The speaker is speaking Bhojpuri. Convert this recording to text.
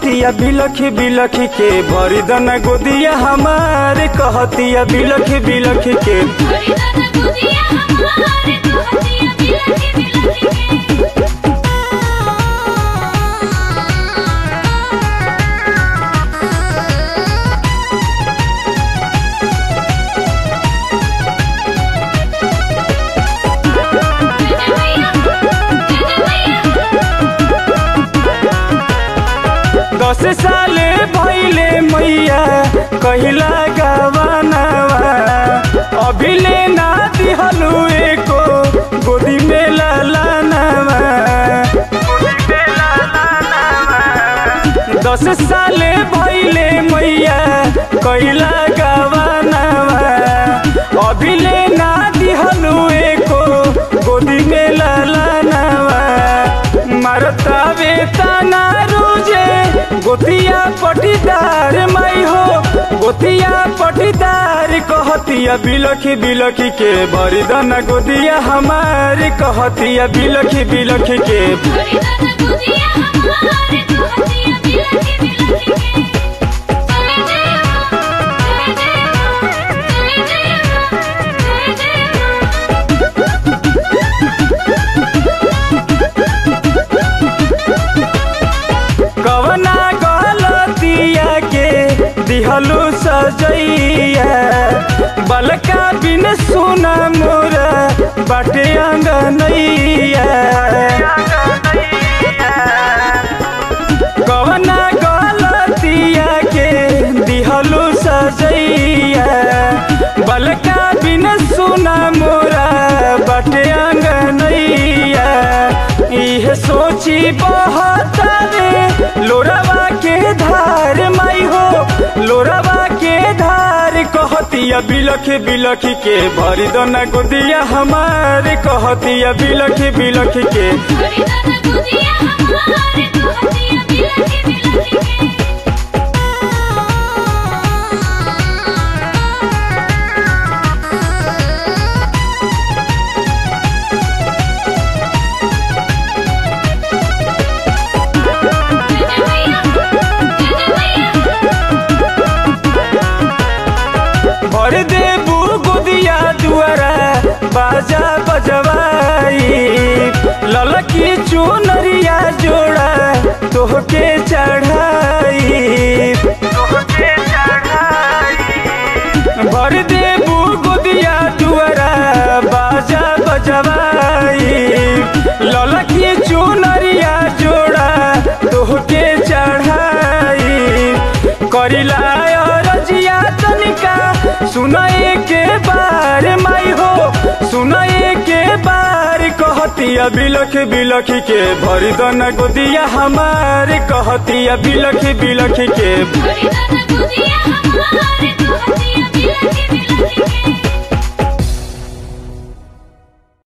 कहतिया बिलखी बिलखी के भरी दना गोदिया हमारे कहतिया बिलखी बिलखी के हरिदन गुदिया हमारे कहतिया बिलखी बिलखी के दस साले भैले मैया कहिला गवानवा अभिले ना दिहलु एको गोदी में लालानवा दस साले भैले मैया कहिला गवानवा अभिले ना दिहलु एको गोदी में लालानवा मारता बेतना रुजे गोतिया पटीदार माई हो गोतिया पटीदार कहतिया बिलखी बिलखी के भरी दना गोदिया हमारी कहतिया बिलखी बिलखी के हरिदन गुदिया हमारे कहतिया बिलखी बिलखी के जय जय जय जय जय जय जय कवना गलतिया के दिहलु सजैया बलका बिन सुना मोरा बाटे अंगनैया कवना गलतिया के दिहलु सजैया बलका बिन सुना मोरा बाटे अंगनैया इह सोची बहुत रे लोरवा के धार माई हो लोरवा के धार कहतिया बिलखी बिलखी के भरी दना गोदिया हमारे कहतिया बिलखी बिलखी के हरिदन गुदिया हमारे कहतिया बिलखी बिलखी के भर देबू गोदिया दुआरा बाजा बजवाई ललकी चुनरिया जोड़ा तोहके चढ़ाई तोहके चढ़ाई भर देबू गोदिया दुआरा बाजा बजवाई ललकी चुनरिया जोड़ा तोहके चढ़ाई करिला रजिया तनिका सुनाए के बार माई हो सुनाए के बार कहतिया बिलख बिलख के भरी दना गोदिया हमारे कहतिया बिलख बिलख के हरिदन गुदिया हमारे कहतिया बिलखी बिलखी के